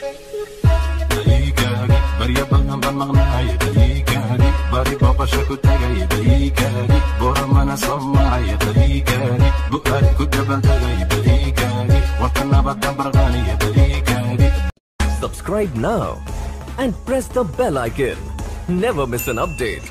Daygaagi barya badan baan maqnaay daygaagi bari booqasho ku tagay daygaagi boramana soo maray daygaagi bu'aad ku dabaldegay daygaagi warka nabadka barqaaniya daygaagi Subscribe now and press the bell icon. Never miss an update.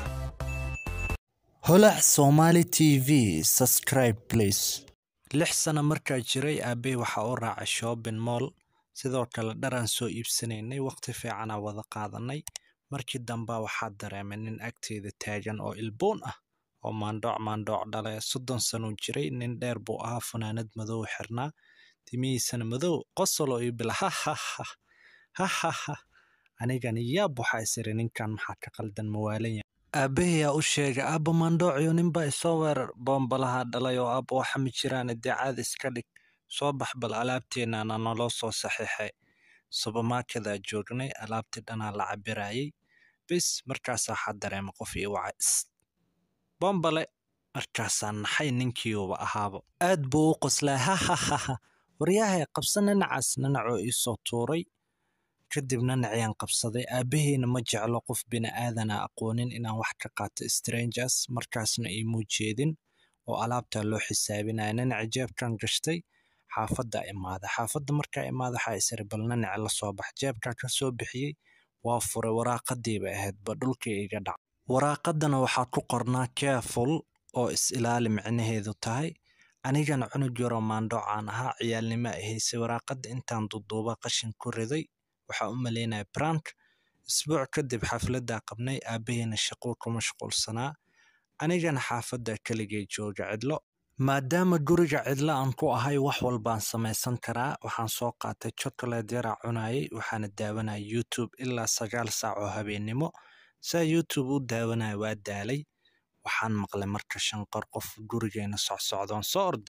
holac somali tv subscribe please lix sano markaa jiray aabbey waxa u raacay shopping mall sidoo kale dharaan soo iibsanaynay waqti fiicanaa wada qaadanay markii damba waxaa dareemay nin agteeda taagan oo ilboon ah oo maandhooc maandhooc dhale soddon sanuu jiray nin dheer buu ahaa funaanad madow xirnaa timihiisana madow qosoloo iibila hahaha hahaha anigani yaab waxaa isiri ninkan maxaa ka qaldan mawaalan yahay aabbahayaa u sheegay aabba maandhoociyo ninbaa isoo weerar boombalaha dhalay oo aabba waxa ma jiraan idaacad iska dhig soo bax bal alaabteennana naloo soo saxiixay subermarkedaa joognay alaabtii dhanaa la cabirayay bis markaasaa waxaa dareema qof ii wacay is boombale markaasaa naxay ninkiiuba ahaaba aad buu u qoslaa hahahaha waryahay qabsa ninacaas ninacoo iisoo tuuray kadib ninaciyaan qabsaday aabbaheyna ma jeclo qof bini'aadana aqoonin inaan wax ka qaato strangers markaasna iimuu jeedin oo alaabtaa loo xisaabinaya ninaci jeebkan gashtay xaafadda imaada xaafadda markaa imaada waxaa isiri bal ninaci la soo bax jeebkaa ka soo bixiyey waa furay waraaqadiiba ahayd ba dhulkii iga dhac waraaqadana waxaa ku qornaa careful oo is ilaali micnaheedu tahay anigana cunug yaroo maandhoocaan ahaa ciyaalnimo ahaysay waraaqadda intaan duduuba qashin ku riday waxaa u malaynaya brank isbuuc kadib xafladdaa qabnay aabbaheyna shaquu ku mashquulsanaa anigana xaafadda keligay jooga cidlo maadaama guriga cidlo aan ku ahay wax walbaan samaysan karaa waxaan soo qaatay chocolate yaraa cunayay waxaana daawanaya youtube ilaa sagaal saac oo habeennimo saa youtube u daawanaya waa daalay waxaan maqlay marka shanqor qof gurigeena socsocdoon soo orday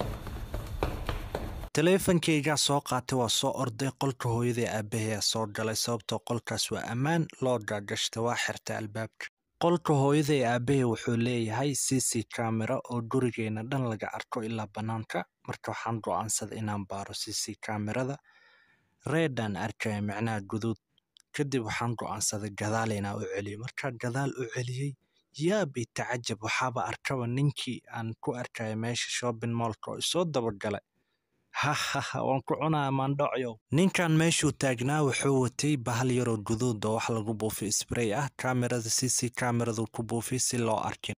taleefankaygaa soo qaatay waa soo orday qolka hooyadai aabbahayaa soo galay sababtoo qolkaas waa ammaan loo gaagashta waa xirtay albaabka qolka hooyaday aabbahay wuxuu leeyahay c c camera oo gurigeena dhan laga arko ilaa bannaanka marka waxaan go'aansaday inaan baaro c c camerada reedaan arkaya micnaha guduud kadib waxaan go'aansaday gadaal inaan u celiyo markaa gadaal u celiyey yaabay tacajab waxaaba arkaba ninkii aan ku arkaya meesha shopping mollka oo isoo dabagalay hahaha waan ku cunaya maandhocyow ninkan meeshuu taagnaa wuxuu watay bahal yaroo guduud oo wax lagu buufiy sbray ah kamerada c c kameradu ku buufiy si loo arkin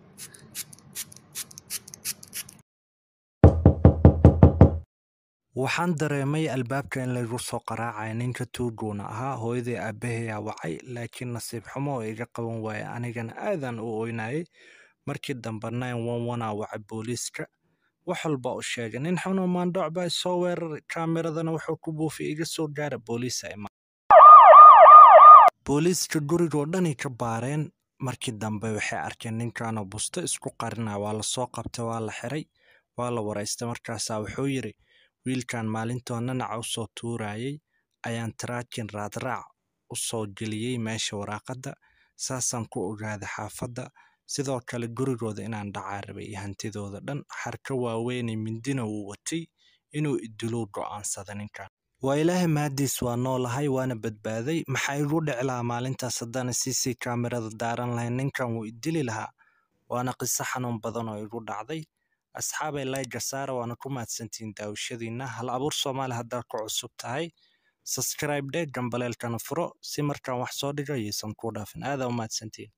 waxaan dareemay albaabka in laygu soo qaraacaya ninka tuuguuna ahaa hooyadii aabbahayaa wacay laakiin nasiib xumo oo iga qaban waaya anigana aadaan u oynayay markii dambe nine one one aa wacay booliiska wax walba u sheegay nin xunoo maandhooc baa isoo weeraray kaameradana wuxuu ku buufiyay iga soo gaara booliisa ima booliiska gurigoo dhanay ka baareen markii dambe waxay arkeen ninkanoo busto isku qarinaya waa la soo qabtay waa la xiray waa la waraystay markaasaa wuxuu yidhi wiilkan maalintoo nanaca u soo tuurayay ayaan taraakin raadraac u soo geliyey meesha waraaqadda saasaan ku ogaaday xaafadda sidoo kale gurigooda inaan dhacaa rabay iyo hantidooda dhan xarka waaweynay mindina wuu watay inuu idiluu go'aansada ninkan waa ilaahay mahadiis waa noolahay waana badbaaday maxaa igu dhici lahaa maalintaas haddana c c kamerada daaran lahayn ninkan wuu idili lahaa waana qiso xanuun badan oo igu dhacday asxaabay layga saara waana ku mahadsantihiin daawashadiina hal abuur soomaali haddaad ku cusub tahay subscribe dhe gambaleelkana furo si markaan wax soo dhigo yaysan kuu dhaafin aadaa u mahadsantihiin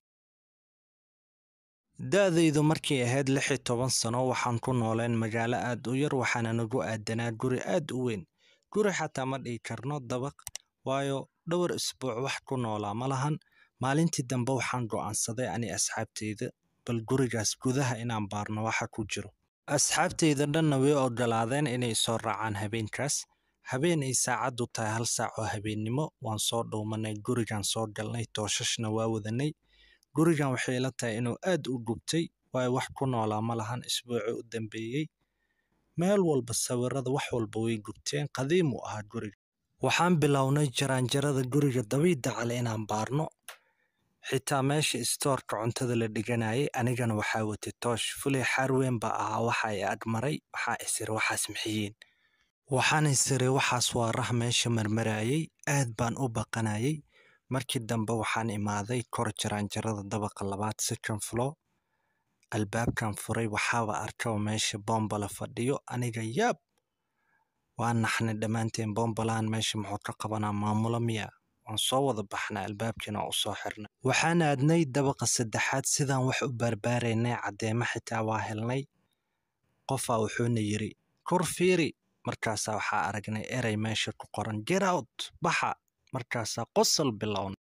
da-daydu markay ahayd lix iyo toban sano waxaan ku nooleen magaalo aad u yar waxaana nagu aadanaa guri aad u weyn guri xataa ma dhihi karno dabaq waayo dhowr isbuuc wax ku noolaa ma lahan maalintii dambe waxaan go'aansaday ani asxaabteyda bal gurigaas gudaha inaan baarno waxa ku jiro asxaabteyda dhanna way ogolaadeen inay soo raacaan habeenkaas habeen ay saacaddu tahay hal saac oo habeennimo waan soo dhowmanay gurigan soo galnay tooshashna waa wadanay gurigan waxay ila tahay inuu aad u gubtay waayo wax ku noolaa ma lahan isbuucii u dambeeyey meel walba sawirada wax walba way gubteen qadiim uu ahaa guriga waxaan bilownay jaraanjarada guriga dabiidda cale inaan baarno xitaa meesha istoorka cuntada la dhiganayay anigana waxaa watay toosh fuley xaar weyn baa ahaa waxa i agmaray waxaa isir waxaas maxiyiin waxaan isiri waxaas waa rah meesha marmarayay aad baan u baqanayay markii dambe waxaan imaaday kor jaraanjarada dabaqa labaad second floor albaabkan furay waxaaba arkaba meesha boombala fadhiyo aniga yaab waan naxnay dhammaanteen boombalaan meesha muxuu ka qabanaa maamulo miya waan soo wada baxnay albaabkiina waa u soo xirnay waxaan aadnay dabaqa saddexaad sidaan wax u baarbaaraynay caddeemo xitaa waa helnay qofaa wuxuuna yidhi kor fiiri markaasaa waxaa aragnay erey meesha ku qoran get out baxa markaasaa qosol bilowna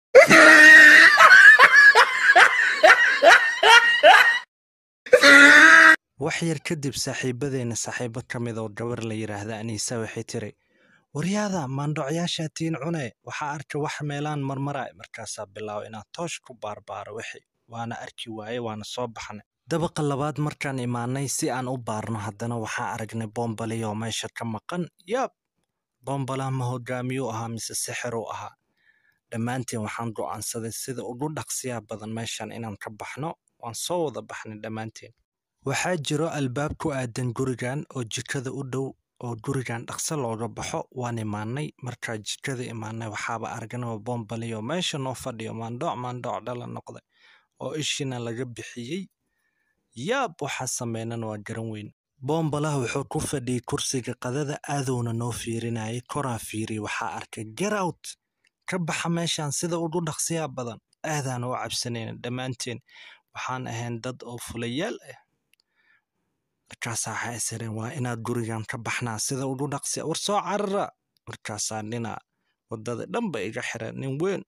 wax yar kadib saaxiibadeenna saaxiibo ka mid oo gabar la yidhaahda aniisa waxay tiri waryaada maandhocyaashaa tiin cune waxaa arka wax meelaan marmara markaasaa bilaaba inaad toosh ku baarbaaro wixi waana arki waaye waana soo baxnay dabaqa labaad markaan imaanay si aan u baarno haddana waxaa aragnay boombalii oo meesha ka maqan yaab boombalaa ma hogaamiyuu ahaa mise sixiruu ahaa dhammaanteen waxaan go'aansaday sida ugu dhaqsiyaa badan meeshan inaan ka baxno waan soo wada baxnay dhammaanteen waxaa jiro albaab ku aadan gurigan oo jikada u dhow oo gurigan dhaqso looga baxo waan imaanay markaa jikada imaanay waxaaba aragnaba boombalii oo meesha noo fadhiyo maandhooc maandhooc dhala noqday oo ishiina laga bixiyey yaab waxaa sameynan waa garan weyn boombalaha wuxuu ku fadhiyey kursiga qadada aadowna noo fiirinayay koraa fiiriy waxaa arkay gerout ka baxa meeshan sida ugu dhaqsiyaa badan aadaan u cabsanayna dhammaanteen waxaan ahayn dad oo fulayaal ah markaasaa waxaa isireen waa inaad gurigan ka baxnaa sida ugu dhaqsiya war soo carara markaasaa nina waddada dhanba iga xira nin weyn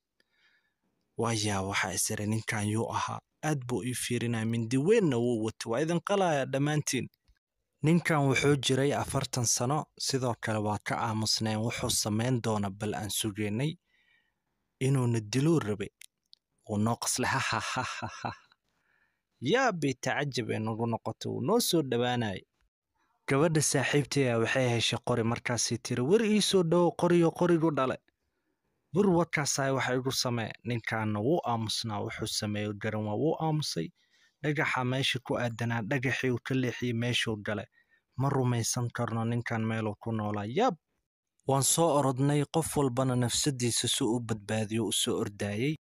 waayaa waxaa isireen ninkan yuu ahaa aad buu ii fiirinaya mindi weynna wuu wato waa idin qalaya dhammaantiin ninkan wuxuu jiray afartan sano sidoo kale waa ka aamusneen wuxuu samayn doona bal aan sugeynay inuuna diluu rabay wuu noo qaslay hahahahaha yaa bay tacajab ee nagu noqotay wuu noo soo dhowaanayay gabadha saaxiibtaya waxay heshay qori markaasay tiri wer ii soo dhowo qoriyo qorigu dhale bur warkaasaa waxa igu samee ninkaana wuu aamusnaa wuxuu sameeyo garan waa wuu aamusay dhagaxa meesha ku aadanaa dhagaxii uu ka leexiyey meeshuu gale ma rumaysan karno ninkan meeluu ku noolaa yaab waan soo orodnay qof walbana nafsadiisa si u badbaadiyo u soo ordaayey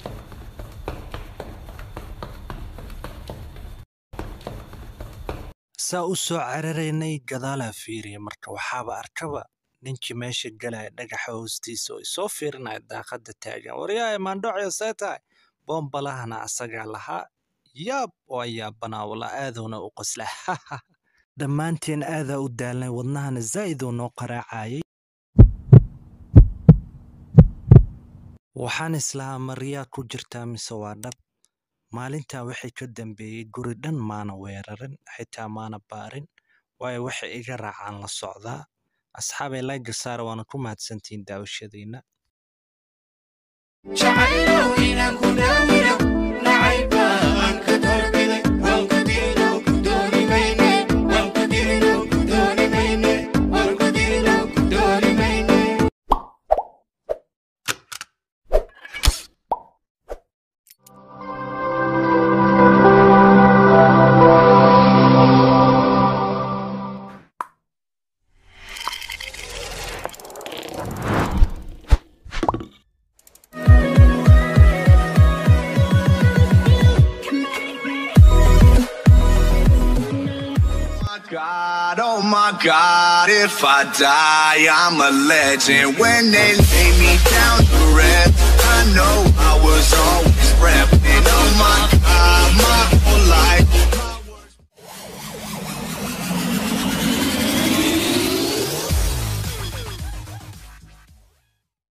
saa u soo cararaynay gadaalaa fiiriya marka waxaaba arkaba ninkii meesha galaya dhagaxa hoostiisa oo isoo fiirinaya daaqadda taagan waryahay maandhocyo see tahay boombalahana asagaa lahaa yaab waa yaabanaa wala aadowna u qosla dhammaanteen aadaa u daalnay wadnahana zaa'iduu noo qaraacayay waxaan islahaa maryaa ku jirtaa mise waa dhab maalintaa waxay ka dambeeyey guri dhan maana weerarin xitaa maana baarin waayo waxay iga raacaan la socdaa asxaabay layga saara waana ku mahadsantihiin daawashadiinna jacaylow inaan ku dhaawino nacayba aan ka doorbiday waan ku dilo ku dooni mayne waan ku dilo ku dooni mayne waan ku dilo ku dooni mayne my God, oh my God, if I die, I'm a legend. When they lay me down to rest, I know I